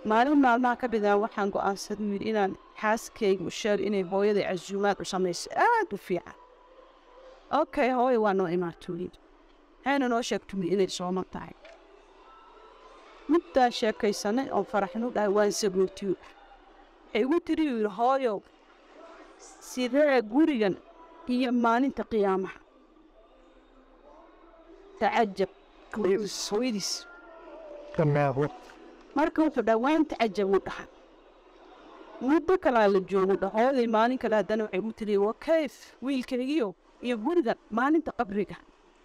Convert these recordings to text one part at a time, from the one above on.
maalin maalmaha ka midaan waxaan go'aansaday yidhi inaan xaaskayga u sheego inay hooyaday casuumaad u samayso aad u fiican okay hooyo waa noo imaatooyin waxayna noo sheegtumi inay sooman tahay middaa sheekaysanay oo faraxnu dhahay waan sagootiyo waxay igu tiri yidhi hooyo sidee gurigan iyo maalinta qiyaamaha tacajab hooyadiis marka wuxuu dhaha waan tacajab u dhahay muddo kalaa la joogu dha hooyaday maalin kale haddana waxay igu tiri wa kayf wiilkaygiyo iyo gurigan maalinta qabriga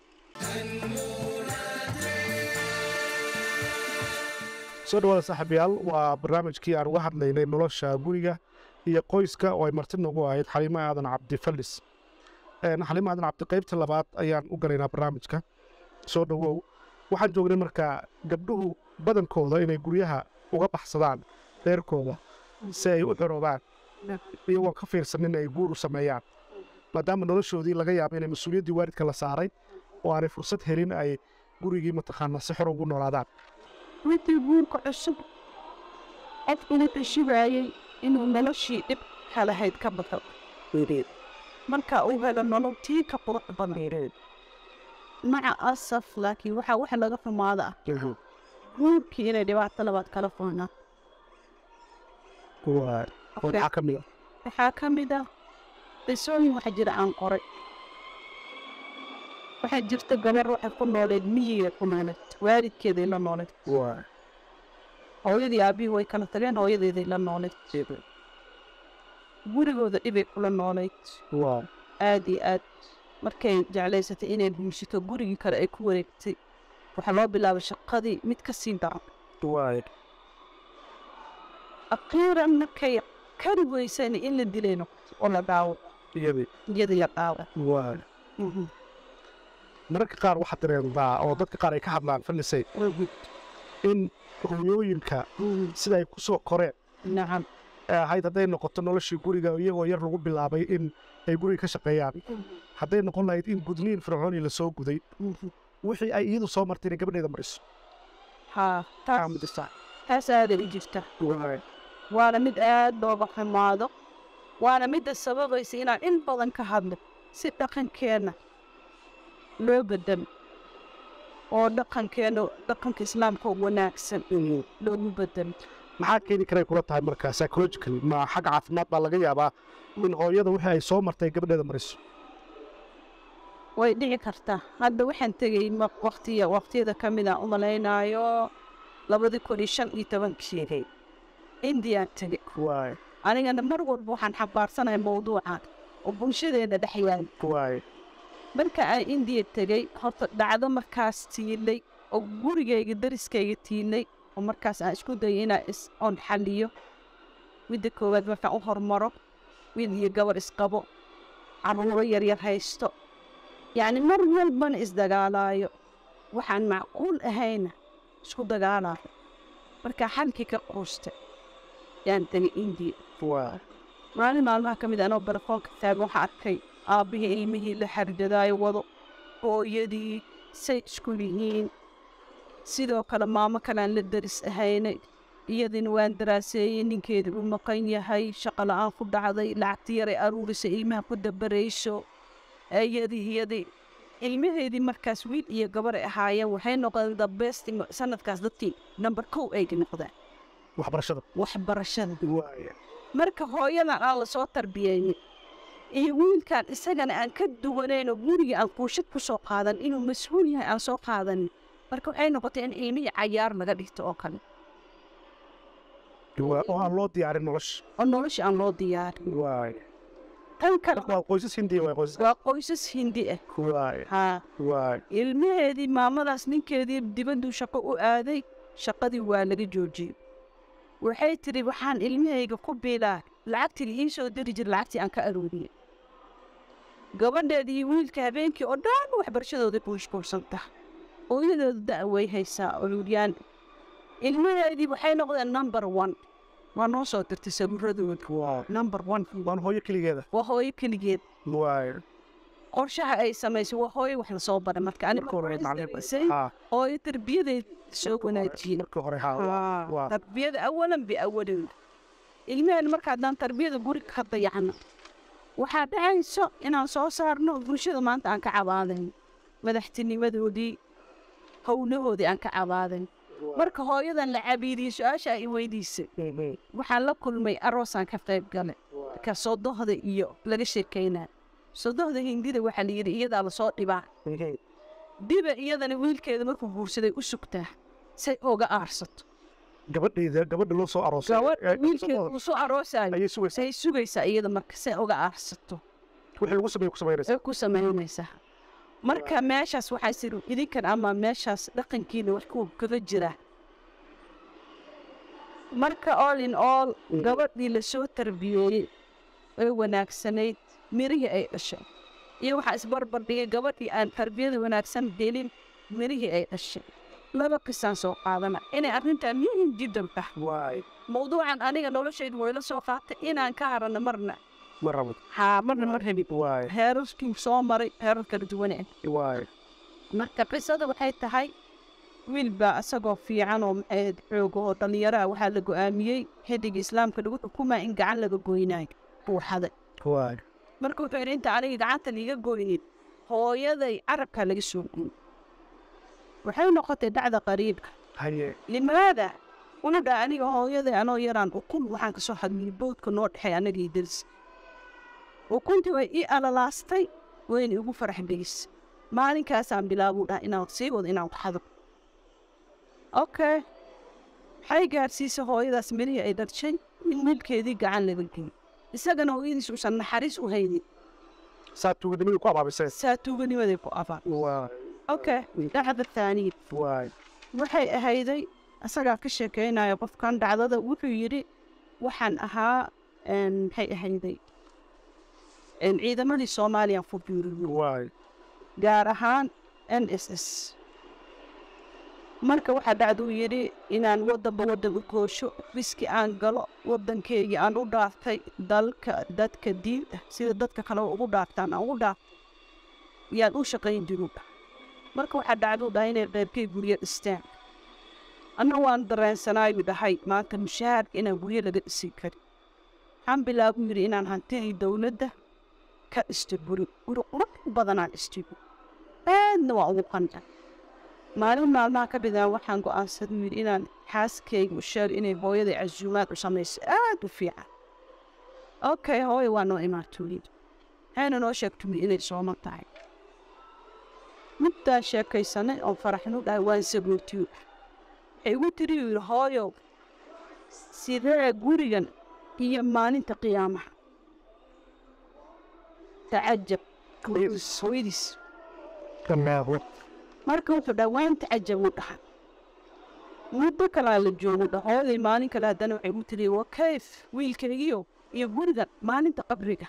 soo dhawaada saaxiibayaal waa barnaamijkii aan uga hadlaynay nolosha guriga iyo qoyska oo ay marti nagu ahayd xaliimo aadan cabdi fallis xaliimo aadan cabdi qaybta labaad ayaan u galaynaa barnaamijka soo dhowow waxaan joognay markaa gabdhuhu badankooda inay guryaha uga baxsadaan reerkooda si ay u xoroobaan iyagoon ka fiirsanin ay guur u sameeyaan maadaama noloshoodii laga yaabo inay mas-uuliyaddii waalidka la saaray oo aanay fursad helin ay gurigii mataqaanaa si xor ugu noolaadaan midii guurka cusub qofkuna tashibaayey inuu noloshii dhib halahayd ka baxo marka uu helo nolol tii ka qurux badan maca asaf laakiin waxaa wax laga xumaada ah guurkii inay dhibaato labaad kala foonaan waxaa ka mid a waxaa ka mid ah qisooyin waxa jira aan qoray waxaa jirta gabar waxay ku nooleed miyiga ku nooleed waalidkeeday la nooleed hooyadii aabihii way kala tageen hooyadeeday la nooleed gurigooda dhibay kula nooleyd aad iyo aad markay jeclaysatay inay guursato gurigii kale ay ku wareegtay waxaa loo bilaabay shaqadii mid ka sii daran akhiiran markay kari weysayna in la dilay noqoto oo la dhaawo iyadii la dhaawo mararka qaar waxaa dareemdaa oo dadka qaar ay ka hadlaan fallisay in hooyooyinka sida ay ku soo koreen nacam ee ahayd hadday noqoto noloshii guriga iyagoo yar lagu bilaabay in ay guriga ka shaqeeyaan hadday noqon lahayd in gudniin fircooni la soo guday wixii ay iyadu soo martay inay gabadheeda mariso haa taas aaday u jirta waana mid aad looga xumaado waana midda sababaysa inaan in badan ka hadlo si dhaqankeenna loo bedelo oo dhaqankeenna dhaqanka islaamka oo wanaagsan loogu bedelo maxaa keeni karay kula tahay markaa psychologically ma xagga caafimaad baa laga yaabaa in hooyada wixii ay soo martay gabadheeda mariso way dhici kartaa hadda waxaan tegey waqtiya waqtiyada ka mid aan u malaynaayo labadii kun iyo shan iyo tobankii indiyaan tegey anigana mar walba waxaan xambaarsanaya mawduucan oo bulshadeena dhex yaal marka aan indiya tegey horta dhacdo markaas tiilay oo gurigayga dariskayga tiilay oo markaas aan isku dayay inaan is oon xaliyo midda koowaad markaan u hormaro wiil iyo gabar isqabo carruuro yaryar haysto yacni mar walbana isdagaalaayo waxaan macquul ahayna isku dagaalaayo markaa xalkii ka quustay yaan tegay indiya maalin maalmaha ka mid anoo barafoonka taagan waxaa arkay aabbihii ilmihii la xarjadaayo wado hooyadii say isku yihiin sidoo kale maamo kalean la daris ahaynay iyadina waan daraaseeyey ninkeedii u maqan yahay shaqa la-aan ku dhacday lacagti yaray aruurisa ilmaha ku dabarayso iyadii iyadii ilmaheedii markaas wiil iyo gabar ay ahaayeen waxay noqdeen dabesti sanadkaas dadkii number kow ay noqdeen waxbarashada waxbarashada marka hooyadan aan lasoo tarbiyeeyey iyo wiilkan isagana aan ka duwanaynoo guriga aan kuushad ku soo qaadan inuu mas-uul yahay aan soo qaadanin marka waxay noqotay in ilmihii cayaar laga dhigto oo kale oo aan loo diyaarin nolosha oo nolosha aan loo diyaarin tan kale waa qoysas hindiya waa qoysas waa qoysas hindi ah haa ilmaheedii maamadaas ninkeedii dibadduu shaqo u aaday shaqadii waa laga joojiyey waxay tidhi waxaan ilmahayga ku biilaa lacagtii la ii soo diri jira lacagtii aan ka arooriyey gabadheedii iyo wiilka habeenkii oo dhan waxbarashadooda ku mashquulsanta hooyadooda da' way haysaa olulyaan ilmaheedii waxay noqdeen number one waa noo soo dirtay sabuuradooda number one waan hooyo keligeeda waa hooyo keligeed qorshaha ay samaysay waa hooyo wax lasoo baray marka ani marka hore macallin samaysay ha hooyo tarbiyadeed soo wanaajiyey marka hore ha waa tarbiyada awalan biawalin ilmaheen marka haddaan tarbiyada guriga ka dayacno waxaa dhacayso inaan soo saarno bulshada maanta aan ka cabaadayn madaxtinimadoodii howlahoodii aan ka cabaadayn marka hooyadan la cabiidiyey su-aasha ay weydiisay waxaan la kulmay aroosaan ka qayb galay ka sodohda iyo laga sheekeynaa sodohda hindida waxaa la yidhi iyadaa lasoo dhibaa dhiba iyadana wiilkeeda markuu guursaday u sugtaa say oga aarsato gabadhayda gabadha loo soo aroosay gabadh ee- wiilkeeda uu soo aroosayo ayay sugaysaa say sugaysaa iyada marka say oga aarsato wixii lagu sameeye ku samaynaysa ay ku samaynaysaa marka meeshaas waxaa siri idinkan ama meeshaas dhaqankiina wax ku kaga jira marka all in all gabadhii lasoo tarbiyeeyey ee wanaagsanayd mirihii ay dhashay iyo waxaa isbarbardhigay gabadhii aan tarbiyada wanaagsan helin mirihii ay dhashay laba qisaan soo qaadana inay arrintan muhim jiddan tahay waay mawduucan aniga noloshaydu wayla soo qaatay inaan ka harano marna ma rabo haa marna ma rabin waay heerarkii soo maray heerar kala duwane waay marka qisada waxay tahay wiil baa isagoo fiican oo maxayd xooga oo dhallinyaraha waxaa la go-aamiyey xilliga islaamka lagu xukumaa in gacan laga goynaayo buuxaday waay marka wuxuu yidhi inta aniga gacanta liiga goynin hooyaday carabkaa laga soo goyn waxay noqotay dhacda qariibka haye limaada una dhaa aniga hooyaday anoo yaraan ukun waxaan kasoo hadmiyey boodka noo dhexay anagii daris ukuntii way ii alalaastay wayna igu farax gelisay maalinkaasaan bilaabuu dhaha inaan sii wado inaan waxado okay waxay gaarsiisay hooyadaas mirihii ay dharshay in wiilkeedii gacan laga geyay isagana hooyadiis uusan naxariis u haynin saa tuuganimadii ku abaabiseen saa tuuganimaday ku abaan waay okay dhacda thaaniya waay waxay ahayday isagaa ka sheekeynaya qofkan dhacdada wuxuu yidhi waxaan ahaa een, maxay ahayday een, ciidamadii soomaaliya ku biiriyey waay gaar ahaan n s s marka waxaa dhacduu yidhi inaan waddanba waddan u goosho riski aan galo waddankeygii aan u dhaartay dalka dadka diinta sida dadka kale ugu dhaartaan aan ugu dhaar yaan u shaqayn jiru marka waxaa dhacduu dhahay inay qeybkay guryo dhistaan anna waan dareensanaayu dhahay maanta mushaharka inaan guryo laga dhisin karin waxaan bilaabu yidhi inaan hantidii dowladda ka dhistay guri guri qurux badanaan dhistay aadna waa ugu qanca maalin maalmaha ka bidaan waxaan go'aansaday yidhi inaan xaaskayga u sheego inay hooyaday casuumaad u samayso aad u fiican okay hooya waa noo imaatooyin waxayna noo sheegtay inay sooman tahay middaa sheekaysanay oo faraxnu dhahay waan sabootiyo waxay igu tiri yidhi hooyow sidee gurigan iyo maalinta qiyaamaha tacajab hooyadiis dhammaado marka wuxuu dhaha waan tacajab u dhaha muddo kalaa la joogo dha hooyaday maalin kale haddana waxay u tiri wa kayf wiilkaygiyo iyo gurigan maalinta qabriga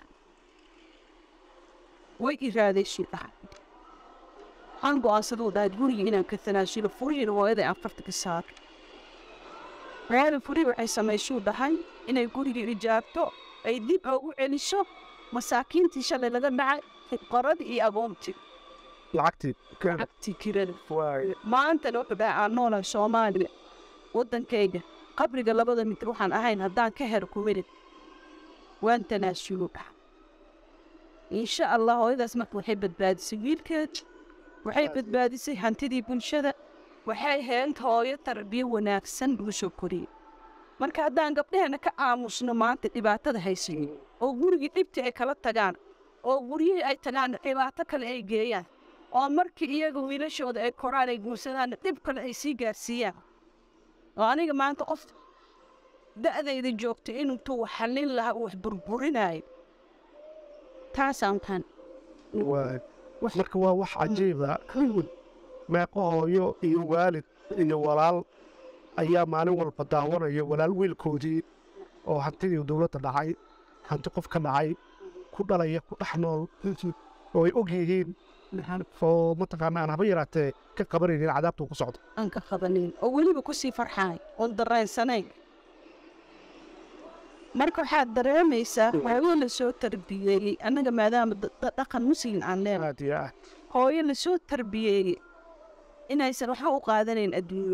way iraadaysu dhaha waxaan go-aansaduu dhahay guriga inaan ka tanaasulo furihiina hooyaday aan farta ka saaro hooyada furi waxay samaysuu dhahay inay guriga ijaabto ay dib ugu celiso masaakiintii shalay laga dhacay fuqaradii iyo agoontii lacagtii lacagtii kirada waay maantana wuxuu dhahay aan noolahay soomaaliya waddankayga qabriga labada mitir waxaan ahayn haddaan ka hero kuwelid waan tanaasulo dhaha insha allah hooyadaas marka waxay badbaadisay wiilkeed waxay badbaadisay hantidii bulshada waxay heent hooyo tarbiyo wanaagsan lagu soo koriyey marka haddaan gabdhaheenna ka aamusno maanta dhibaatada haysayo oo gurigii dhibtii ay kala tagaan oo guryihii ay tagaan dhibaato kale ay geeyaan oo markii iyaga wiilashooda ay koraan ay guursadaan dhib kale ay sii gaarsiiyaan oo aniga maanta qof da'dayda joogta intuu wax xallin lahaa uu wax burburinayo taasaan taan waay marka waa wax cajiiba meeqo hooyo iyo waalid iyo walaal ayaa maalin walba daawanaya walaal wiilkoodii oo hantidii dowladda dhacay hanti qof ka dhacay ku dhalaya ku dhex nool oo ay og yihiin oo mataqaana aan haba yaraatee ka qabanaynin cadaabtuu ku socdo aan ka qabanin oo weliba kusii farxaay oon dareensanayn marka waxaad dareemaysaa hooyo lasoo tarbiyeeyey annaga maadaama da- da- dhaqan muslim aan leenahay aad iyo aad hooyo lasoo tarbiyeeyey inaysan waxba u qaadanayn adduunyo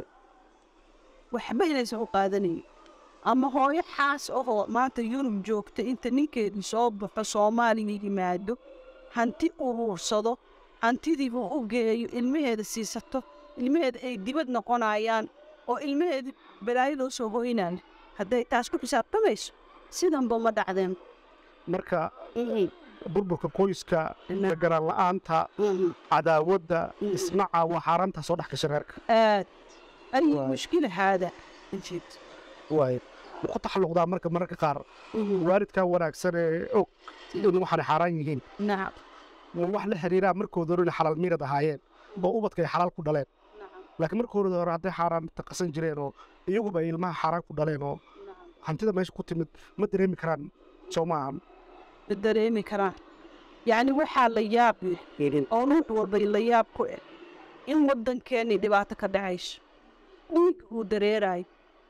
waxba inaysan u qaadanayn ama hooyo xaas ahoo maanta yurub joogta inta ninkeedu soo baxo soomaaliya yimaado hanti uruursado hantidiibu u geeyo ilmaheeda siisato ilmaheeda ay dibad noqonayaan oo ilmaheeda balaayo loo soo hoynaan hadday taas ku xisaabtamayso sidanba ma dhacdeen marka burburka qoyska garaan la-aanta cadaawadda isnaca waa xaaraanta soo dhex gasha reerka aad ay Waay. mushkila haada injiid waay ma ku taxalluqdaa marka mararka qaar waalidkaa wanaagsan ee og in waxaanay xaaraan yihiin nacam ma wax la xiriiraa markooda hore inay xalaal miirad ahaayeen oo ubadka ay xalaal ku dhaleen laakiin markooda hore hadday xaaraan taqasan jireen oo iyaguba ay ilmaha xaaraan ku dhaleen oo hantida meesha ku timid ma dareemi karaan soo maahan ma dareemi karaan yacni waxaa la yaab leh oo ruux walba la yaab ku eh in waddankeennii dhibaato ka dhacayso dhiig uu dareerayo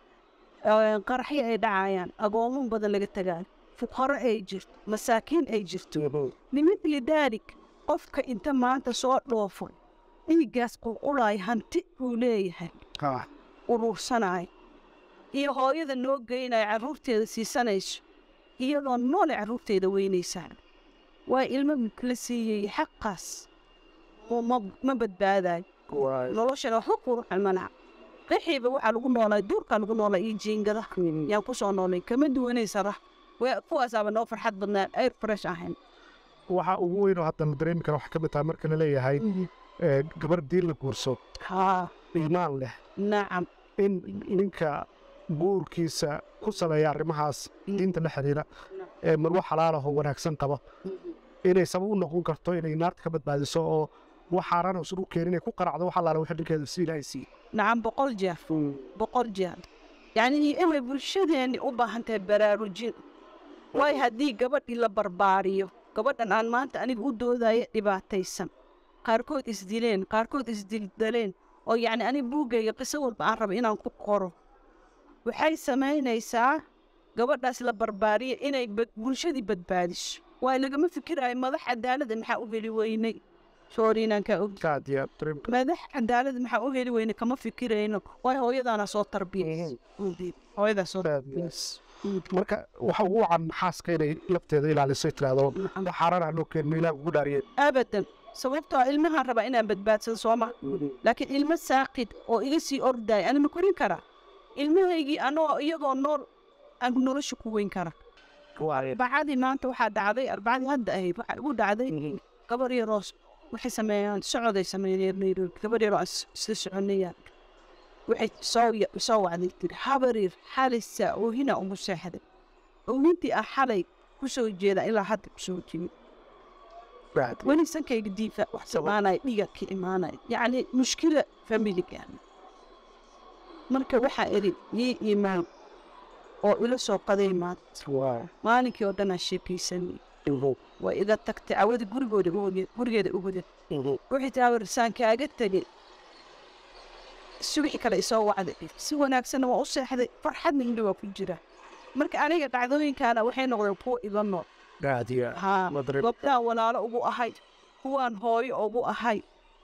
ee, qaraxyo ay dhacayaan agoomo badan laga tagaayo fuqaro ay jirto masaakiin ay jirto limithli daalik qofka inta maanta soo dhoofo dhiiggaas qulqulayo hanti uu leeyahay Ah, uruursanayo iyo hooyada noo geynaya carruurteeda siisanayso iyadoo noole carruurteeda weynaysaa waa ilmo la siiyey xaqaas ma- ma- ma badbaadayo waay. noloshana waxba kuruxan malaha qaxiiba waxaa lagu noolaa duurkaa lagu noolaa iyo jiingada yaan ku soo noolay kama duwanaysa rah waa kuwaasaaba noo farxad badnaan ayr fresh ahayn waxaa ugu weyn oo hadda la dareemi kara waxaa ka mid tahay marka la leeyahay ee, gabar diin la guurso haa iimaan leh nacam in ninka guurkiisa ku saleeya arrimahaas diinta la xiriira ee marwo xalaalahoo wanaagsan qaba inay sabab u noqon karto inay naarta ka badbaadiso oo wax xaaraan uusan u keenin inay ku qaracdo wax allaala wixii dhinkeeda si ilaahay siiye nacam boqol jeer boqol jeer yacni inay bulshadeenni u baahan tahay baraarujin waayo haddii gabadhii la barbaariyo gabadhan aan maanta aniga u doodaya dhibaataysan qaarkood isdileen qaarkood isdildaleen oo yacni aniga buuggayga qiso walba aan raba inaan ku qoro waxay samaynaysaa gabadhaas la barbaariya inay bad- bulshadii badbaadiso waayo lagama fikiraayo madax cadaalada maxaa u heli weynay soori inaan kaa og aad iyo aad dareemi madax cadaalad maxaa u heli weyne kama fikirayno waayo hooyadaana soo tarbiyay hooyadaa soo Yes. marka waxa ugu wacan xaaska inay lafteeda ilaalisay tiraahdo wax xaaraan aan loo keenin ilaah ugu dhaariyeen abadan sababtoo ah ilmahaan rabaa inaan badbaadsado sooma laakiin ilmo saaqid oo iga sii ordaya ana ma korin karaa ilmahaygii anoo iyagoo nool aan nolosha ku weyn kara arbacadii maanta waxaa dhacday arbacadii hadda ahayd waxaa igu dhacday gabar yaroo s- waxay sameeyaan socoday sameeyeen nairobi gabar yaroo aan is- isla soconayaan waxay soo ya- soo wacday tiri habarir xalisa oohina ugu seexday oohintii ah xalay ku soo jeeda ilaa hadda ku soo jimi weli sankayga diifa wax samaanaya dhiga ka imaanaya yacni mushkila familiga marka waxaa eri ii imaan oo ila soo qaday maanta maalinkii oo dhan aan sheekaysanay waa iga tagtay cawada gurigooda u hoge gurigeeda u hoge wixii taa warsaan kaaga tegay subaxi kale isoo wacday si wanaagsanna waa u seexday farxadna indha waa ku jira marka aniga dhacdooyinkaana waxay noqdeen kuwa iga nool aad iyo aad haa Ma dareemi- gobdhaan walaalo ugu ahay kuwaan hooyo ugu ahay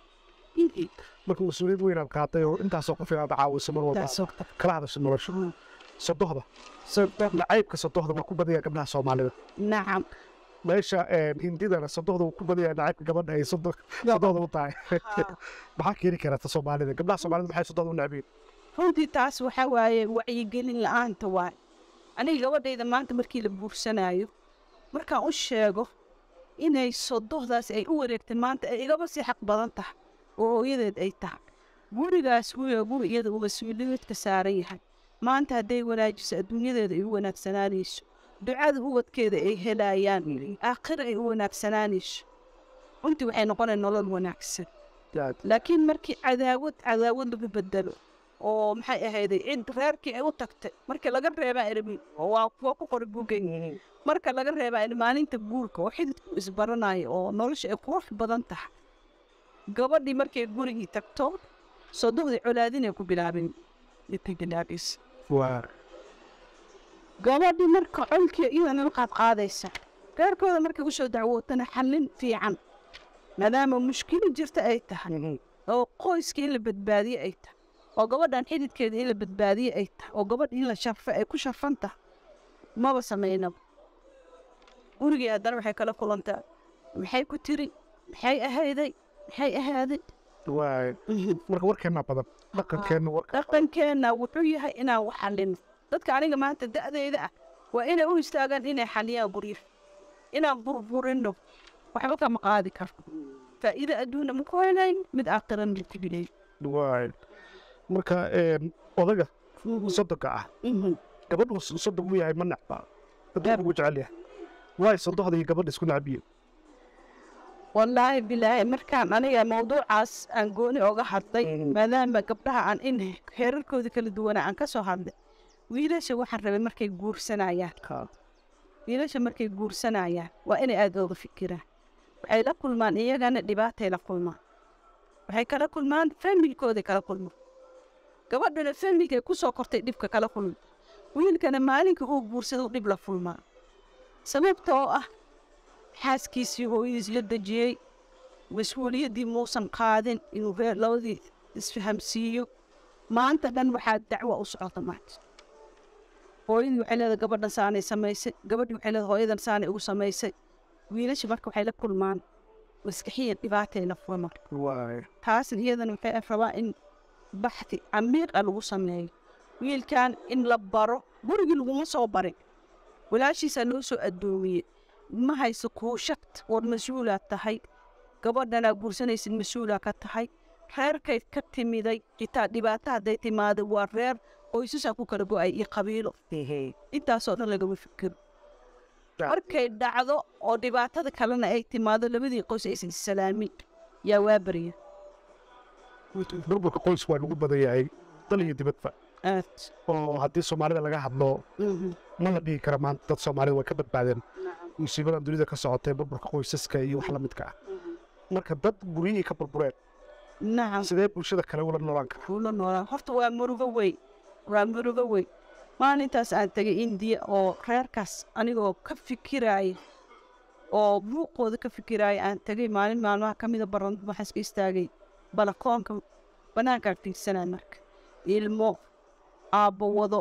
marka mas-uuliyad weyn aad qaaday oo intaasoo qof inaad caawiso mar walba kala hadasho nolosha sodohda nacaybka sodohda waa ku badaya gabdhaha soomaalida nacam meesha een, hindidana sodohda wuu ku badaya nacaybka gabadha ay sodo- sodohda u tahay maxaa keeni karata soomaalida gabdhaha soomaalida maxay sodohda u necbiin runtii taas waxaa waaye wacyigelin la-aanta waaye aniga gabadhayda maanta markii la buursanaayo markaan u sheego inay sodohdaas ay u wareegteen maanta ay igaba sii xaq badan tahay oo hooyadeed ay tahay gurigaas wiya guri iyada uu mas-uuliyaedka saaran yahay maanta hadday wanaajiso adduunyadeeda ay u wanaagsanaanayso ducada ubadkeeda ay helayaan aakhira ay u wanaagsanaanayso runtii waxay noqonaya nolol wanaagsan laakiin markii cadaawad cadaawad lagu bedelo oo maxay ahayday cid reerkii ay u tagtay marka laga reebaa ermin oo waa kuwa ku qori buugay marka laga reebaa in maalinta guurka oo xididku isbaranayo oo nolosha ay qurux badan tahay gabadhii markay gurigii tagto sodohdii colaadinay ku bilaabin intay bilaabaysa gabadhii marka colkii iyadana la qaadqaadaysa reerkooda markay usoo dacwootana xallin fiican maadaama mushkilo jirta ay tahay oo qoyska in la badbaadiye ay tahay oo gabadhan xididkeeda in la badbaadiye ay tahay oo gabadha in la sharfa ay ku sharfan tahay maba samaynaba gurigii haddana waxay kala kulantaa maxay ku tiri maxay ahayday maxay ahaaday waay marka warkeennaa badan dhaqankeenna warka dhaqankeenna wuxuu yahay inaan wax xallino dadka aniga maanta da'deyda ah waa inay u istaagaan inay xalliyaan guryo inaan burburino waxba kama qaadi karo faa'iido adduuna ma ku helayn mid aakhirana ma ku helayn waay marka een, odaga sodonka ah gabadhu sodon uu yahay ma necba dadku ugu jecel yahay waay sodohda iyo gabadha isku necbiye wallaahi bilaahi markaan aniga mawduucaas aan gooni oga hadlay maadaama gabdhaha aan in heerarkooda kala duwanaa aan ka soo hadlay wiilasha waxaan rabay markay guursanayaan wiilasha markay guursanayaan waa inay aad ooga fikiraan waxay la kulmaan iyagana dhibaatay la kulmaan waxay kala kulmaan familkooday kala kulmaan gabadhana familkay ku soo kortay dhibka kala kulma wiilkana maalinka uu guursado dhib la kulmaa sababta oo ah xaaskiisii hooyadiis la dejiyey mas-uuliyaddii muusan qaadin inuu reer labadii isfahamsiiyo maanta dhan waxaa dacwo u socota maanta hooyadii waxay leedahay gabadhan saanay samaysay gabadhii waxay leedahay hooyadan saanay ugu samaysay wiilasha marka waxay la kulmaan maskaxiyan dhibaatay la kulmaan waay taasna iyadana waxay rabaa in baxthi camiiqa lagu sameeyo wiilkan in la baro gurigii laguma soo barin walaashiisaa loo soo addoomiyey ma hayso kuushad war mas-uulaad tahay gabadhanaa guursanaysid mas-uulaa ka tahay reerkay ka timiday xitaa dhibaato hadday timaado waa reer qoysasaa ku kala go'ay iyo qabiilo intaasoo dhan lagama fikiro markay dhacdo oo dhibaatada kalena ay timaado labadii qoys aysan salaamin yaa waa barya burburka qoys waa lagu badan yahay dal iyo dibadba aad oo haddii soomaalida laga hadlo ma la dhihi kara maanta dad soomaalida way ka badbaadeen musiibadan dunida ka socotay burburka qoysaska iyo wax la midka ah marka dad guryihii ka burbureen nacam sidee bulshada kale ula noolaan kara ula noolaa horta waa murugo weyn waa murugo weyn maalintaas aan tegay indiya oo reerkaas anigoo ka fikiraaya oo buuqooda ka fikiraaya aan tegay maalin maalmaha ka mida baran waxaan iska istaagay balakoonka bannaankaan fiirsanaa marka ilmo aabbo wado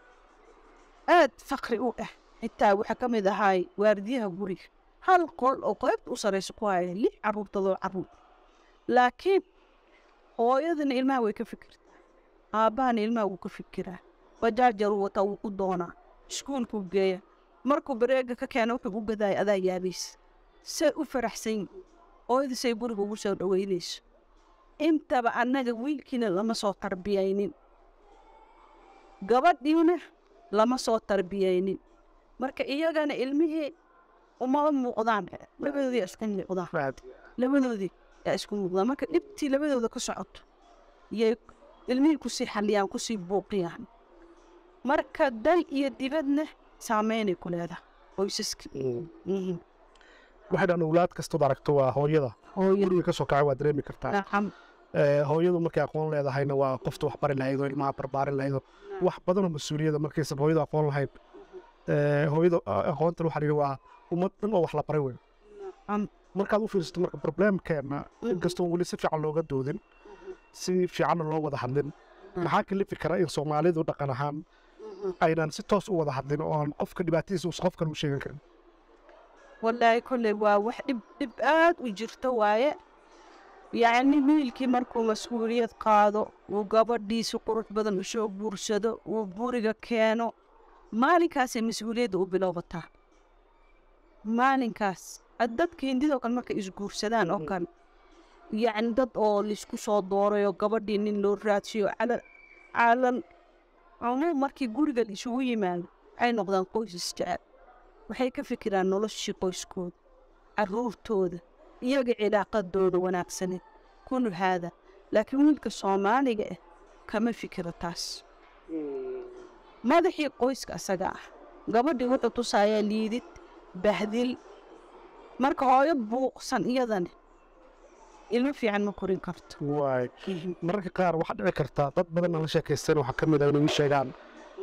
aad fakri u ah xitaa waxaa ka mid ahaay waardiyaha guriga hal qol oo qaybta u sarraysa ku haya lix carruurtadoo carruur laakiin hooyadana ilmaha way ka fikirtaa aabbahana ilmaha wuu ka fikiraa bajaajaruu wataa wuu ku doonaa iskuulkuu geeya markuu bareega ka keena wuxuu u gadaaya adaa yaabaysa say u faraxsan yihin hooyada say guriga ugu soo dhoweynayso intaba annaga wiilkiina lama soo tarbiyaynin gabadhiina lama soo tarbiyaynin marka iyagana ilmihii umama muuqdaan labadoodii yaa isku muuqdaan labadoodii yaa isku muuqdaan marka dhibtii labadooda ka socoto yay ilmihii kusii xalliyaan kusii buuqiyaan marka dal iyo dibadna saameynay ku leedahay qoysaska Mhm. waxay dhan owlaad kastood aragto waa hooyada hooyo guriga ka soo kacay waa dareemi kartaa nacam Ee, hooyadu markay aqoon leedahayna waa qofta wax bari lahayd oo ilmaha barbaarin lahayd oo wax badanoo mas-uuliyada markaysan hooyadu aqoon lahayn Ee, hooyadu a- aqoontan waxaa la yidhi waa ummad dhan oo wax la baray wey Am- markaad u fiirsato marka probleemkeena inkastoo weli si fiican looga doodin si fiicanna loo wada hadlin maxaa kalifi kara in soomaalidu dhaqan ahaan aynan si toos u wada hadlin oo aan qofka dhibaatadiisa us qofkan u sheegan karin wallaahi kolley waa wax dhib dhib aad u jirto waaye yacni wiilkii markuu mas-uuliyad qaado uu gabadhiisi qurux badan u soo guursado uu guriga keeno maalinkaasay mas-uuliyadda u bilowbataa maalinkaas ad- dadka hindidoo kale markay isguursadaan oo kale yacni dad oo laisku soo doorayo gabadhii nin loo raadsiyo calal calal cumuum markii guriga la isugu yimaado waxay noqdaan qoys isjecel waxay ka fikiraan noloshii qoyskooda carruurtooda iyaga cilaaqadooda wanaagsaneed kunu haada laakiin wiilka soomaaliga ah kama fikiro taas madaxii qoyska asaga ah gabadhii wuxuu tusayaa liidid bahdil marka hooyo buuqsan iyadana ilmo fiican ma korin karto waay mararka qaar waxaa dhici karta dad badan aan la sheekaysan waxaa ka mid ah inay ii sheegaan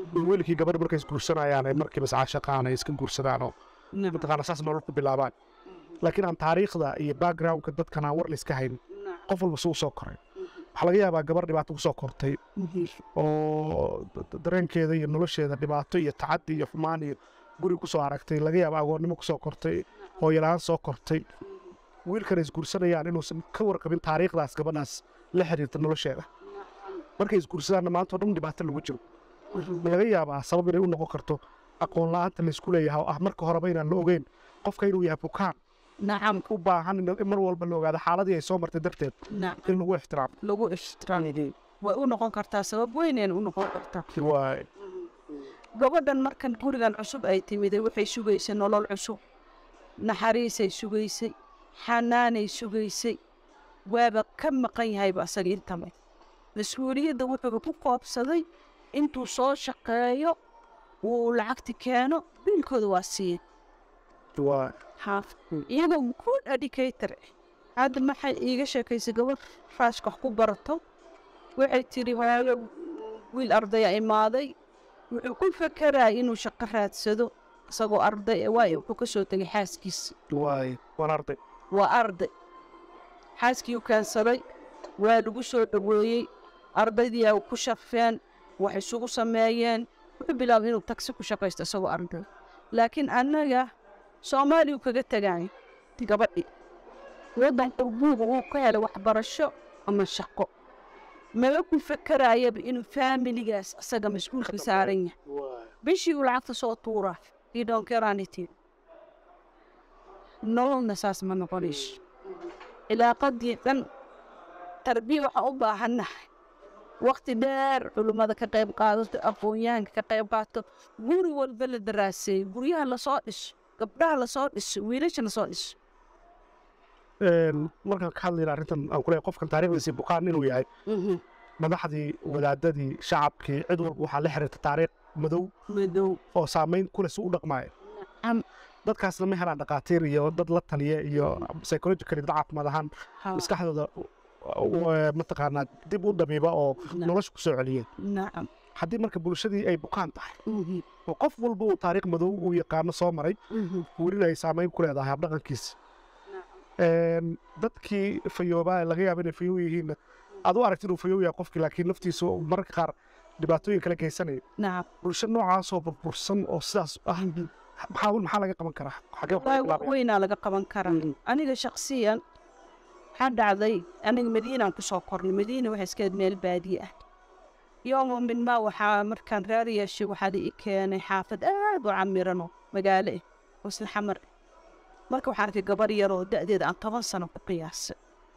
wiilkii gabadha markay isguursanayaan ay markiiba iscaashaqaan ay iska guursadaan oo mataqaana saas nolol ku bilaabaan laakiin aan taariikhda iyo backgroundka dadkan aan war la iska hayn qof walba suu soo koray waxaa laga yaabaa gabar dhibaato kusoo kortay oo d- dareenkeeda iyo nolosheeda dhibaato iyo tacaddi iyo xumaan iyo guri kusoo aragtay laga yaaba agoonnimo kusoo kortay hooyalaan soo kortay wiilkana isguursanayaan inuusan ka warqabin taariikhdaas gabadhaas la xiriirta nolosheeda markay isguursadaanna maanta oo dhan dhibaato lagu jiro ma laga yaabaa sabab inay u noqon karto aqoon la-aanta laysku leeyahay oo ah marka horeba inaan la ogeyn qofka inuu yahay bukaan nacam u baahan in in mar walba la ogaado xaaladii ay soo martay darteed nacam in lagu ixtiraamo lagu ixtiraamay way u noqon kartaa sabab weyneen u noqon kartaa waay gabadhan markan gurigan cusub ay timiday waxay sugaysay nolol cusub naxariisay sugaysay xanaanay sugaysay waaba ka maqan yahayba asaga intaba mas-uuliyadda wuxuu ku koobsaday intuu soo shaqeeyo uu lacagti keeno biilkooda waa siiye waay haaf iyagoo good educator ah hadda maxay iiga sheekaysay gabadh raashka wax ku barato waxay tiri hooyo wiil ardaya imaaday wuxuu ku fekeraya inuu shaqo raadsado isagoo arday ah waayo wuxuu ka soo tegay xaaskiisa waay waan arday waa arday xaaskii u keensaday waa lagu soo dhoweeyey ardaydiyaa ku shafeen wax isugu sameeyeen wuxuu bilaabay inuu tagsi ku shaqaysto isagoo arday laakiin annaga soomaaliya uu kaga tegaayo gabadhi waddanka buuga uu ka helay waxbarasho ama shaqo maba ku fekerayaba inuu faamiligaas asaga mas-uulka saaran yahay bishii uu lacagta soo tuuraa idonkeranity nololna saas ma noqonayso cilaaqadii dhan tarbiya waxaan u baahannahay waqti dheer culummada ka qayb qaadato aqoonyahanka ka qayb qaato guri walba la daraaseeyo guryaha lasoo dhiso gabdhaha lasoo dhiso wiilasha lasoo dhiso markaan ka hadlayna arrintan aan kuleeyahay qofkan taariikhdiisii bukaan inuu yahay madaxdii wadaadadii shacabkii cid walba waxaa la xiriirta taariikh madow madow oo saamayn kule si u dhaqmaayo Am- dadkaasna ma helaan dhaqaatiir iyo dad la taliya iyo psychologically dad caafimaad ahaan ha, maskaxdooda u- mataqaanaa dib u dhamiba oo Na- nolosha ku soo celiyeen nacam haddii marka bulshadii ay bukaan tahay Mhm, oo qof walba uu taariikh madow uu yaqaano soo maray mhm. welina ay saamayn ku leedahay habdhaqankiisa Een, dadkii fayoobaa laga yaaba inay fayow yihiinna aad u aragti inuu fayow yahay qofkii laakiin laftiisu mararka qaar dhibaatooyin kala geysanayo nacam bulsho noocaasoo burbursan oo sidaas ah maxaa maxaa laga qaban karaa xagee wax laga wallaahi wax bilaabaya? weynaa laga qaban karaa aniga shaksiyan waxaa dhacday aniga madiinaan ku soo kornay madiina waxay iska meel baadiye ah yooma min maa waxaa markaan reer yeeshay waxaa i keenay xaafad aad u camirano magaalo ah oo isla xamar ah marka waxaan arkay gabar yaroo da'deeda aan toban sano ku qiyaasay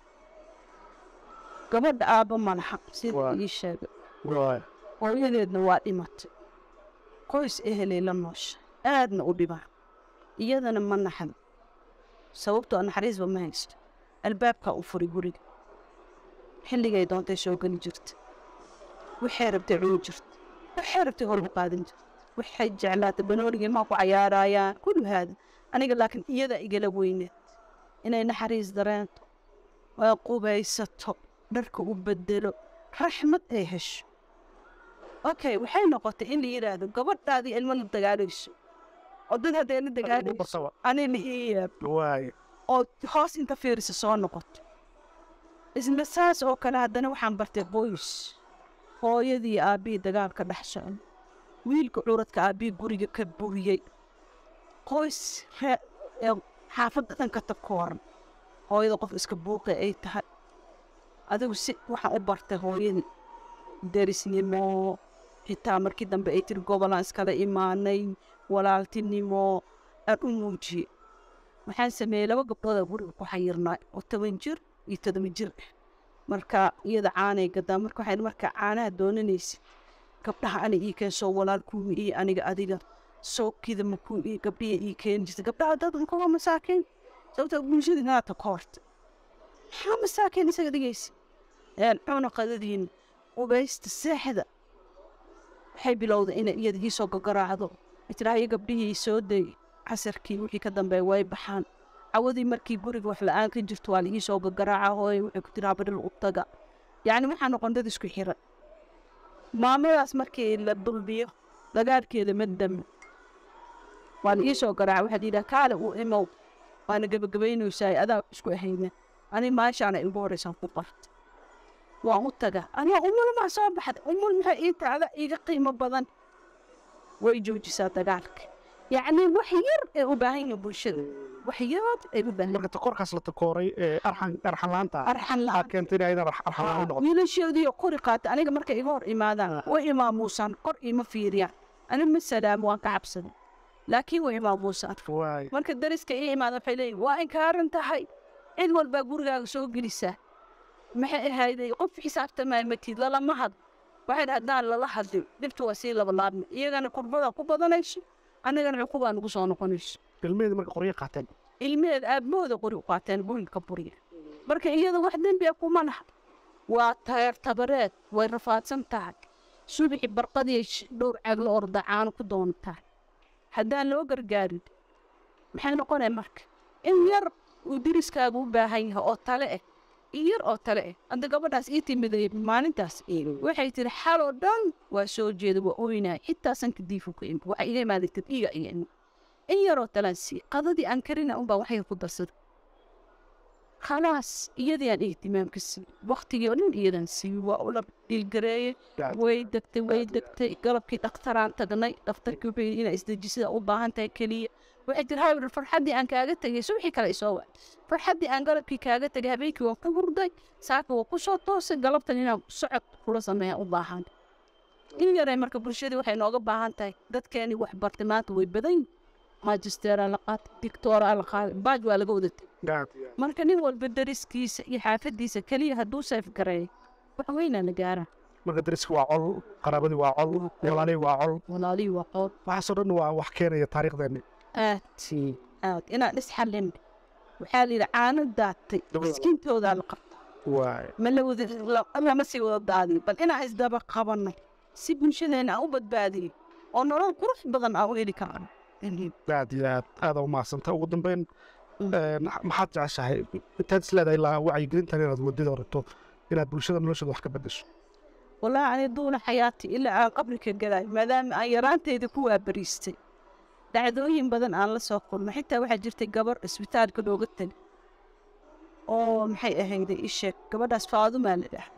gabadha aabba ma laha sida Waa. ii sheegay Waay. hooyadeedna waa dhimatay qoys ehelay la noosha aadna u dhibaa iyadana ma naxdo sababtoo naxariisba ma haysto albaabkaa u furay guriga xilligay doontay soo geli jirta waxay rabtay cuni jirta waxay rabtay hor u qaadan jirta waxay jeclaatay banooniga ilmaha ku cayaarayaan kullu haada aniga laakiin iyada igala weyneed inay naxariis dareento waa qubaysato dharka u bedelo raxmad ay hesho okay waxay noqotay in la yidhaahdo gabadhaadii ilmo la dagaalayso oo dad haddee la dagaalayso Barsaba. anina ii yaab Waay. oo hoos inta fiirisa soo noqoto isla saas oo kale haddana waxaan bartay qoys hooyadii aabbihii dagaalka dhex socda wiilka curadka aabbihii guriga ka buriyey qoys ree ee xaafadda dhanka takooran hooyada qof iska buuqi ay tahay adigu si waxaan u bartay hooyadii derisnimo xitaa markii dambe ay tiri gobolaan iskala imaanay walaaltinimo aan u muujiyey waxaan sameeyey laba gabdhooda guriga ku xayirnaa oo toban jir iyo todoba jir ah marka iyada caanay gadaa marka waxay marka caanaha doonanaysid gabdhaha ani ii keen soo walaalkuumi iyo aniga adiga sookida makuu ii gabdhiya ii keeni jirta gabdhaha dadanka waa masaakiin sababta bulshada inaata ka horta maxaa masaakiin isaga dhigaysa een cuna qadadiina ubaysta seexda waxay bilowday inay iyada ii soo gogaraacdo itiraayo gabdhihii soo day casarkii wixii ka dambeeya way baxaan cawadii markii guriga wax la-aan ka jirto waa laii soo gagaraaca hooye waxay ku tiraa badhil u taga yacni waxaa noqon dad isku xiran maamadaas markii la dulbiyo dagaalkeeda ma dami waan ii soo garaaca waxaad yidhaha kaale uu imow waana gebagabaynaysaa adaa isku ahayna ani maashaana igu horeysaan ku barta waan u taga aniga umul maa soo baxda umul maxay ii taada iiga qiimo badan way joojisaa dagaalka yacni wax yar ee u baahan yihin bulshada wax yar ay u baahan marka takoorkaas la takooray ee arxan arxan laanta arxan aa la keentay inay aydan arxan laan u noqoto wiilashoodii qori qaata aniga markay iga hor imaadaan way imaamuusaan kor ima fiiriyaan ani ma salaamo waan ka cabsaday laakiin way imaamuusaan waay marka dariska ii imaada waxay leeyihin waa inkaaran tahay cid walbaa gurigaaga soo gelisaa maxay ahayday qof xisaabtamaya matid lalama had waxay haddaan lala hadlin dhibta waa sii labalaabmi iyagana kurbada ku badanayso annagana cuqubaa nagu soo noqonayso ilmeheedi marka qoryo qaateen ilmeheed aabahooda qori u qaateen burilka buriya marka iyada wax dembi a kuma laha waa tayeer tabareed way rafaadsan tahay subaxi barqadii sh- dhowr caag la orda caano ku doontaa haddaan loo gargaarin maxay noqonaya marka in yar uu diriskaagu u baahan yahay oo tale ah in yar oo tale ah hadda gabadhaas ii timiday maalintaas waxay tiri xaloo dhan waa soo jeeda waa oynaya xitaa sanka diifu ka imi waxa iga imaaday tadhiiga iga imi in yaroo talaan siiye qadadii aan karina unbaa waxay ku darsaday khalaas iyadii aan ihtimaamka siiyey waktigii oo dhan iyadan siiyey waa ula dhiilgareeyey way degtay way degtay galabkii dhakhtaraan tagnay dhakhtarkii wuxuu yidhi inaa isdejisida u baahan tahay keliya waxay tiri hawir farxaddii aan kaaga tegay subaxii kale isoo waay farxaddii aan galabkii kaaga tegay habeenkii waan ku hurday saaka waa ku soo toosay galabtan inaan socod kula sameeya u baahan in yaray marka bulshadii waxay nooga baahan tahay dadkeenii wax bartay maanta way badan yihin maajisteeraa la qaatay dictooraa la qaaday baaj waa laga wada tegay marka nin walba dariskiisa iyo xaafadiisa keliya hadduu seef gareeyo wax weynaa la gaaraa marka dariska waa col qaraabadii waa col walaalihii waa col walaalihii waa qood waxaasoo dhan waa wax keenaya taariikhdeeni aad aad inaan isxallin waxaa la yidhi caano daatay miskiintoodaa la qabta waay ma la wada la- lama sii wada daadin bal inaan isdaba qabanay si bulshadeena aan u badbaadiyo oo nolol qurux badan aan u heli karno aad iyo aad aada u mahadsanta ugu dambeyn een, maxaad jeceshahay intaad is leedahay ilaa wacyigelintan inaad wadada rabto inaad bulshada noloshooda wax ka bedesho wallaahi ani duuna xayaati ilaa aan qabrika galaay maadaama aan yaraanteyda ku waabariistay dhacdooyin badan aan la soo kulmay xitaa waxaa jirtay gabar isbitaalka looga tali oo maxay ahayday ii sheeg gabadhaas faadumaa la dhaha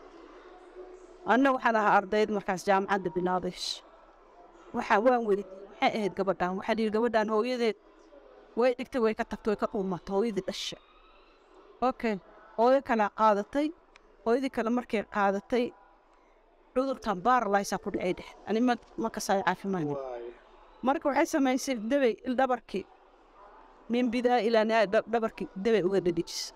anna waxaan ahaa ardayd markaas jaamacadda bilaabays waxaa waan weydiiyey maxay ahayd gabadhaan waxaa dhihi gabadhaan hooyadeed way dhigtay way ka tagtay way ka dhuumatay hooyadii dhasha okay hooyo kalaa qaadatay hooyadii kale markay qaadatay cudurkan baarlaysaa ku dhacay dhex ani ma ma kasaay caafimaad marka waxay samaysay debay dhabarkii min bidaa ilaa naa dhabarkii debay uga dhadhijisa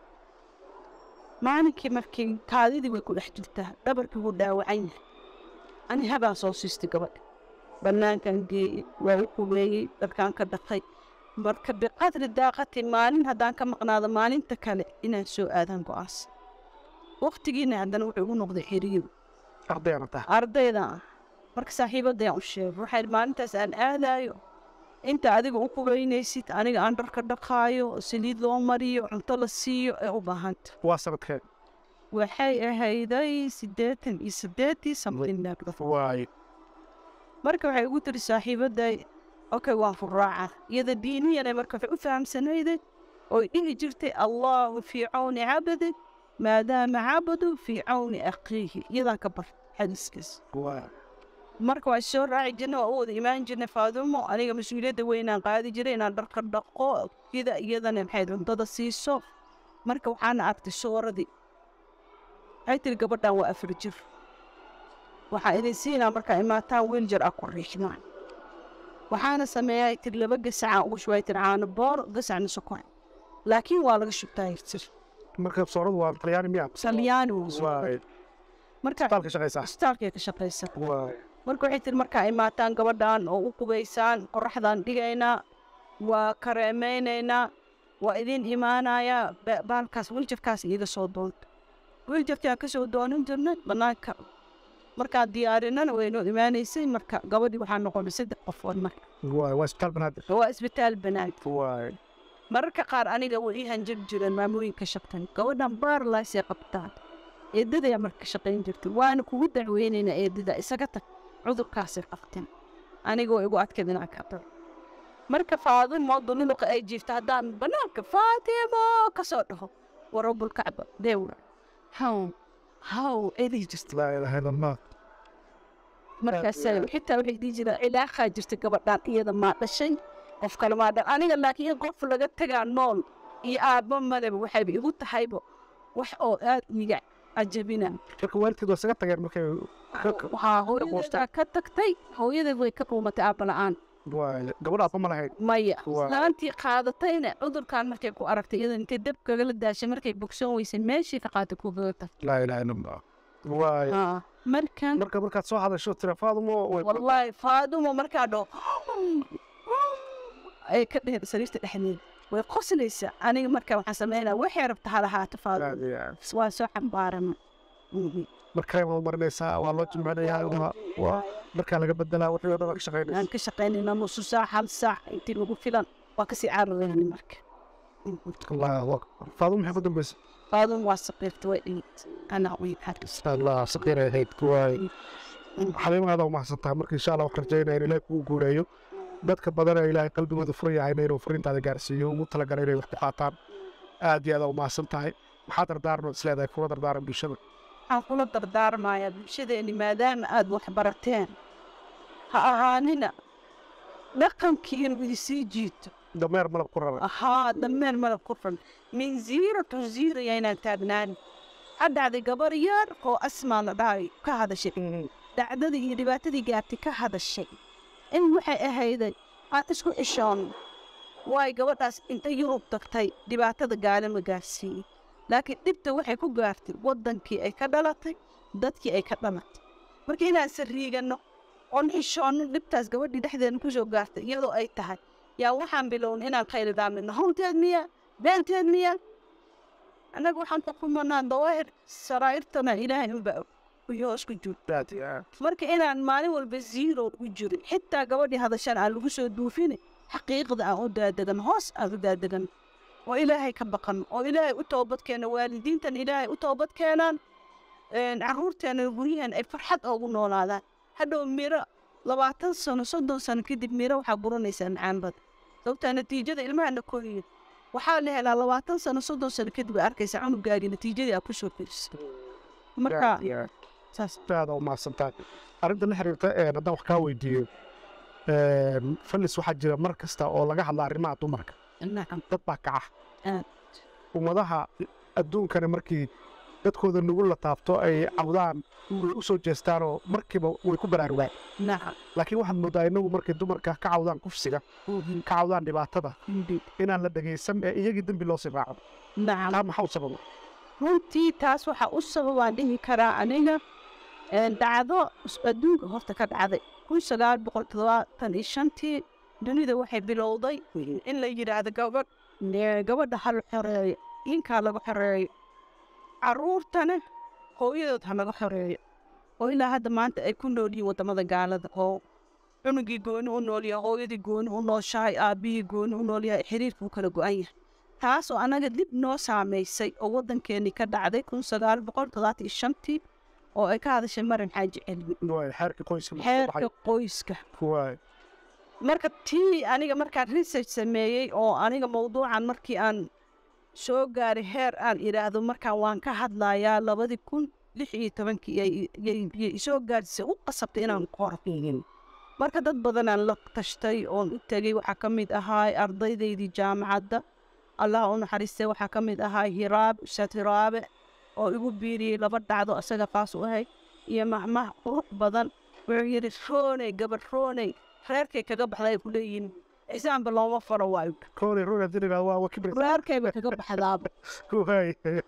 maalinkii markii kaadidii way ku dhex jirtaa dhabarkii wuu dhaawacan yahay ani habaan soo siistay gabadha bannaankan geeyey waa u kumeeyey dharkaan ka dhaqay marka biqadri daaqati maalin haddaan ka maqnaado maalinta kale inaan soo aadaan go'aansa waqtigiina haddana wuxuu igu noqday xiriir ardayana tahay ardayda ah marka saaxiibadayaan u sheegay waxaa yidhi maalintaas aan aadaayo inta adiga u kubaynaysid aniga aan dharka dhaqaayo saliid loo mariyo cunto la siiyo ee u baahanta waa sanadkeed waxay ahayday siddeetan iyo siddeetii samdinnaag waay marka waxay ugu tiri saaxiibaday okay waan furaaca iyada diiniyana marka waxay u fahamsanayday oy dhihi jirtay allahu fii cawni cabadi maadaama cabadu fii cawni akhiihi iyadaan ka bar xadiiskaas waay marka waa soo raaci jirnay waa u wada imaan jirnay faadumo aniga mas-uuliyadda weynaan qaadi jiray inaan dharka dhaqo ida iyadana maxay cuntada siiso marka waxaana arktay sooradii waxay tiri gabadhan waa afar jir waxaa idin siinaa markaa imaataan wiil jar ah ku riixdaan waxaana sameeyaa tiri laba gasacaan ugu shubay tiri caano boor gasacna sokor laakiin waa laga shubtaa tir marka sooradu waa talyaani miya salyaani wuu soo waay marka isbitaalka shaqaysaa isbitaalkay ka shaqaysa waay marka waxay tiri markaa imaataan gabadhan oo u qubaysaan qoraxdaan dhigaynaa waa kareemeynaynaa waa idin imaanayaa ba- baalkaas wiljafkaas iiga soo doonta wiljafkaan ka soo doonan jirnay bannaanka markaan diyaarinana waynoo imaanaysay marka gabadhii waxaa noqonay saddex qofood marka waay waa isbitaal banaadir waa isbitaal banaad waay mararka qaar aniga way ii hanjir jireen maamooyinka shaqtan gabadhan baarlaysay qabtaan eedadayaa marka ka shaqayn jirtay waana kugu dacweynaynaa eedada isaga tag cudurkaasi qabtin aniga waa igu adkayd inaan ka dhaco marka faadimo duniluqa ay jiifta haddaan banaanka faatimo ka soo dhaho warabulkacba deewra haw haw eday jirta laa ilaaha ila allah markaasa xitaa waxay dhihi jiraan cilaaqaa jirta gabadhaan iyada maa dhashay qof kale maa dhan aniga laakiin in qof laga tagaa nool iyo aabba maleba waxayba igu tahayba wax oo aad iga cajabina marka waalidkeed waa isaga tageen markay waxaa hooyadeedaa ka tagtay hooyadeed way ka dhuumatay aabba la-aan waa gabadha aabba ma lahayd maya Waa. laantii qaadatayna cudurkan markay ku aragtay iyada intay dab kagala daashay markay bogsoon weysay meeshii ka qaatay kugaga tagtay laa ilaaha ila allah waay Haa. markan marka markaad soo hadasho tira faadumo way wallaahi faadumo markaa dho ay ka dheheen sariirta dhexdeeda way qoslaysaa aniga markaa waxaan sameynaa waxay rabta ha lahaato faadumo waa soo xambaarana markay ma marinaysaa waa loo jimcinayaa waa- waa markaa laga bedelaa wixii oo dhan waa ka shaqaynaysa aan ka shaqaynayna nusu saac hal saac intii lagu filan waa kasii cararayna marka allahu akbar faadumo maxay ku dambaysa faadumo waa saqiirta way dhigit anaa way xaris allah saqiiray ahayd waay xaliimaada umahadsantaha marka insha allah waxaan rajaynaya in ilaahay kugu guuleeyo dadka badan ee ilaahay qalbigooda furan yahayna inuu furiintaada gaarsiiyo ugu talagalay inay wax ku qaataan aad iyo aad aa umahadsan tahay maxaa dardaarno isleedahay kuwa dardaaran bulshada waxaan kula dardaarmayaa bulshadeeni maadaama aada wax barateen ha ahaanina dhaqankii inuu idisii jiito dameer malab ku rara ahaa dammeen malab ku ran min ziiro to ziiro yaynaan taagnaani ha dhacday gabar yar oo asmaa la dhahay ka hadashay dhacdadii iyo dhibaatadii gaartay ka hadashay in waxay ahayday aan isku xishoon waay gabadhaas intay yurub tagtay dhibaatada gaalima gaarsiiyey laakiin dhibta waxay ku gaartay waddankii ay ka dhalatay dadkii ay ka dhalatay marka inaan sariiganno oon xishoonno dhibtaas gabadhii dhexdeena ku soo gaartay iyadoo ay tahay yaa waxaan bilownay inaan khaylidaamidno honteed miya beenteed miya annaga waxaan xukumanaa dawaahir saraa'irtana ilaahay unba iyo hoos ku jiro aad iyo aad marka inaan maalin walba zero u jirin xitaa gabadhii hadashan aan lagu soo duufin xaqiiqda aan u daadegan hoos aan u daadegan oo ilaahay ka baqan oo ilaahay u toobad keena waalidiintan ilaahay u toobad keenaan caruurteena guryahan ay farxad oogu noolaadaan hadhow miro labaatan sano soddon sano kadib miro waxaa buranaysaa macaanbada sababtaa natiijada ilmahana koriyo waxaa la helaa labaatan sano soddon sano kadib ay arkaysaa cunugaagii natiijadii aad ku soo fiirsa marka aad iyo aad saas aad aa umahadsantahay arrinta la xiriirta een haddaan wax kaa weydiiyo een, fallis waxaa jira mar kasta oo laga hadla arrimaha dumarka nacam dad baa kaca Aad. ummadaha adduunkana markii dadkooda nugu la taabto ay cawdaan way u soo jeestaanoo markiiba way ku baraarugaan nacam laakiin waxaad moodaa inagu markay dumarka ka cawdaan kufsiga ka cawdaan dhibaatada inaan la dhegaysan ee iyagii dembi loo sii raaco nacam taa maxaa u sababa runtii taas waxaa u sababaan dhihi karaa aniga een, dhacdo is- adduunka horta ka dhacday kun sagaal boqol todobaatan iyo shantii dunida waxay bilowday in la yidhaahdo gabadh ee, gabadha ha la xoreeyo inkaa laga xoreeyo caruurtana hooyadood ha laga xoreeyo oo ilaa hadda maanta ay ku nool yihiin waddamada gaalada oo cunugii gooni u nool yahay hooyadii gooni u nooshahay aabbihii gooni u nool yahay xiriirkuu kala go-an yahay taas oo anaga dib noo saamaysay oo waddankeennii ka dhacday kun sagaal boqol toddobaatan iyo shantii oo ay ka hadashay marin xaaji celmi Waay, xeerka qoyska ma soo xeerka baxay. qoyska Waay, marka tii aniga markaan research sameeyey oo aniga mawduucan markii aan soo gaaray heer aan idhaahdo markaan waan ka hadlayaa labadii kun lix iyo tobankii yay- yay yay isoo gaadhisay u qasabtay inaan qoro marka dad badanaan la tashtay oon u tegey waxaa ka mid ahaa ardaydaydii jaamacadda allah u naxariistay waxaa ka mid ahaa hiraab ustaad hiraabe oo igu biiriyey laba dhacdo isaga qaas u ahayd iyo mahmah qurux badan wuxuu yidhi rooney gabadh rooney reerkay kaga baxday ay ku leeyihiin xisaanba looma faro waayo kooley ruux haddii la yidhahdo waa- waa kibir. reerkayba kaga baxdaaba Waay,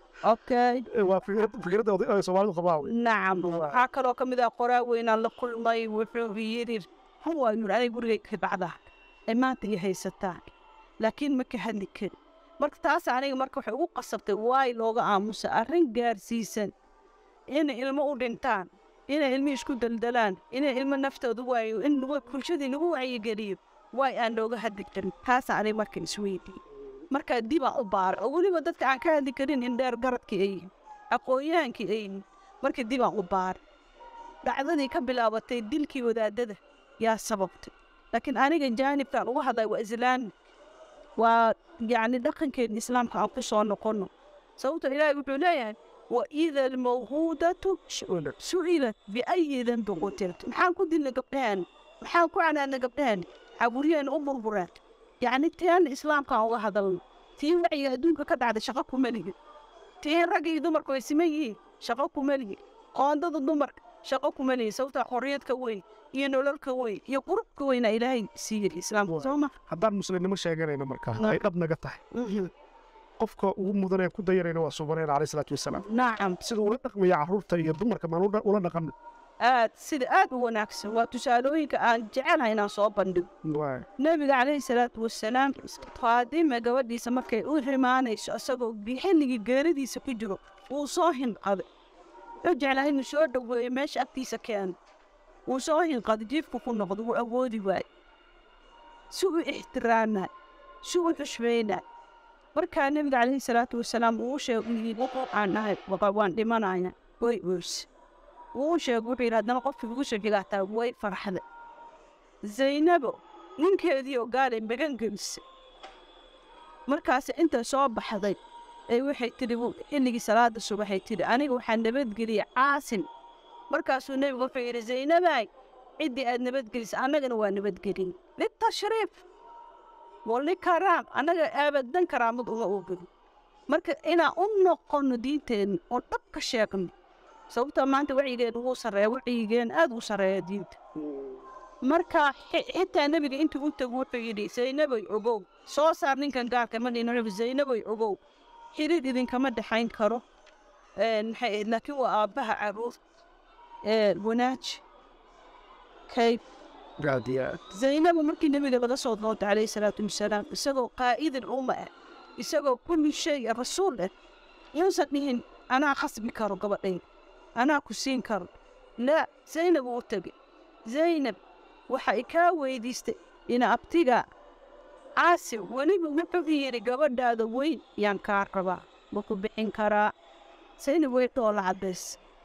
okay waa fikrad- fikradda oday- ay Soomaalidu qabaan wey. nacam waxaa kaloo ka mid ah qoraa weynaan la kulmay wuxuu yidhi huwa yuri aniga gurigay ka dhacdaa ay maanta i haysataan laakiin ma ka hadli karin marka taas aniga marka waxay ugu qasabtay waay looga aamusa arrin gaarsiisan inay ilmo u dhintaan inay ilmo isku daldalaan inay ilmo naftooda waayo in lagu- bulshadii lagu wacyigeliyo waay aan looga hadli karin taasa aniga marka isweydiiyey marka dibaan u baara oo weliba dadka aan ka hadli karin in dheer garadkii ay yihiin aqoon-yahankii ay yihiin marka dibaan u baara dhacdadii ka bilaabatay dilkii wadaadada yaa sababtay laakiin aniga jaanibkaan uga hadlay waa islaami waa yacni dhaqankeena islaamka aan ku soo noqono sababto ilaahay wuxuu leeyahay waida almawhuudatu su'ilat biayi danbi qutilat maxaan ku dilna gabdhahan maxaan ku canaana gabdhahan xaburiyeen u burbureen yacni teen islaamkaan uga hadalno tii wacyiga adduunka ka dhacda shaqo kuma lihin tii ragga iyo dumarku way siman yihiin shaqo kuma lihin qoondada dumarka shaqo kuma lihin sababtaa xorriyadka weyn iyo nololka weyn iyo qurubka weyna ilaahay siiyey islaamka soo ma haddaan muslimnimo sheeganayno markaa ay dhab naga tahay qofka ugu mudanee ku dayanayna waa subaneen caleyh salaatu wasalaam nacam siduu ula dhaqmaya carruurta iyo dumarka maan ula- ula dhaqan aad sida aad u wanaagsan waa tusaalooyinka aan jecelahay inaan soo bandhigo nebiga calayhi salaatu wasalaam faadima gabadhiisa markay u rimaanayso isagoo xilligii geeridiisa ku jiro wuu soo hinqaday wuxuu jeclaa inuu soo dhoweeyo meesha agtiisa keeno wuu soo hinqaday jiifku ku noqdo wuu awoodi waaye si u ixtiraamaay si u xushmaynaay markaa nebiga calayhi salaatu wasalaam uu sheegay aan nahay waan dhimanaya way oorse wuu sheegay wuxuu yidhi haddana qofkii ugu soo xigaataa way farxday zaynabo ninkeedii oo gaalay magan gelisay markaas inta soo baxday ee waxay tidhi xilligii salaada subaxay tidhi aniga waxaa nabadgeliyay caasin markaasuu nebigu wuxuu yidhi zaynabaay ciddii aad nabadgelisay annagana waa nabadgelin litashriif wali karaam annaga aabadan karaamad uma oogin marka inaan u noqono diinteenna oo dhab ka sheegno sababtoo maanta wacyigeen wuu sarreeya wacyigeen aad u sarreeya diinta marka xi- xitaa nebiga intuu u tagu wuxuu yidhi zaynabay ogow soo saar ninkan gaarka ma dhino zaynabay ogow xiriir idinkama dhexayn karo Een, maxay ahayd laakiin waa aabbaha caruur ee wanaaji kayb zaynaba markii nebiga laga soo doonta calayhi salaatu wasalaam isagoo qaa'idin umma ah isagoo kulli shay ah, rasuul ah yuusan dhihin anaa khasbi karo gabadhayn anaa ku siin karo laa zaynab uu tegay zaynab waxay kaa weydiistay ina abtiga caasi weliba wuxuu yidhi gabadhaada weyn yaan kaa rabaa ma ku bixin karaa zaynab way dhoola caddays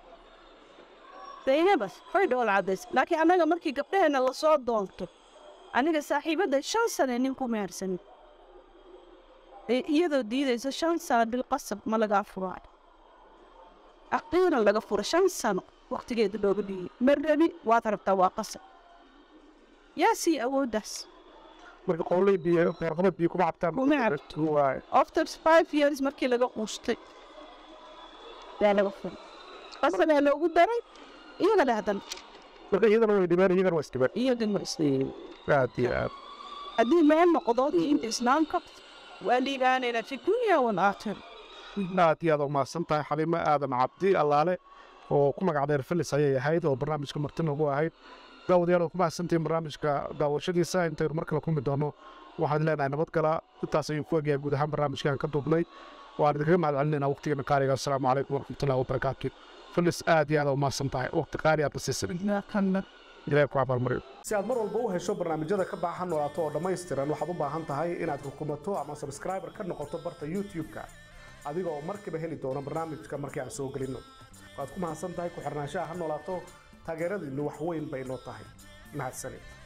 zaynabas way dhoola caddays laakiin annaga markii gabdhaheenna lasoo doonto aniga saaxiibadda shan sane nin ku mehersanin ee iyadoo diidaysa shan sano bilqasab ma lagaa furaayo aqiiran laga fura shan sano waqtigeeda looga dhigay ma rabi waad rabtaa waa qasab yaa sii awooddaas marka qowlay biyo qeyrqabad biyo kuma cabtaan Kuma cabto. Waay. after five years markii laga quustay yaa laga furay qasabaa loogu daray iyaga leh haddana marka iyadana way dhibeen iyagana waa isdhibeen iyagan ma isleeyin aad iyo aad haddii meel noqdo diinta islaamka waa liibaanaynaa fi dunya walaakhira aad iyo aad u mahadsan tahay xaliimo aadan cabdi allaale oo ku magac dheer filis ayay ahayd oo barnaamijka martina ugu ahayd daawadayaal oo ku mahadsantihiin barnaamijka daawashadiisa intaynu mar kale kulmi doono waxaan leenahay nabadgala intaas ayuu ku egyahay guud ahaan barnaamijkan ka duubnay waan idinkaga mahad celinaynaa waqtigeena qaaliga assalaamu calaykum waraxmatullahi wabarakaatu filis aad iyo aad u mahadsan tahay waqti qaali aad nasiisan ilaahay ku abaalmariyo si aad mar walba u hesho barnaamijyada ka baahan noolaato oo dhammaystiran waxaad u baahan tahay inaad rukumato ama subscriber ka noqoto barta youtube-ka adiga oo markiiba heli doona barnaamijka markii aan soo gelinno waad ku mahadsan tahay ku xirnaanshaha ha noolaato taageeradiinnu wax weyn bay noo tahay mahadsanid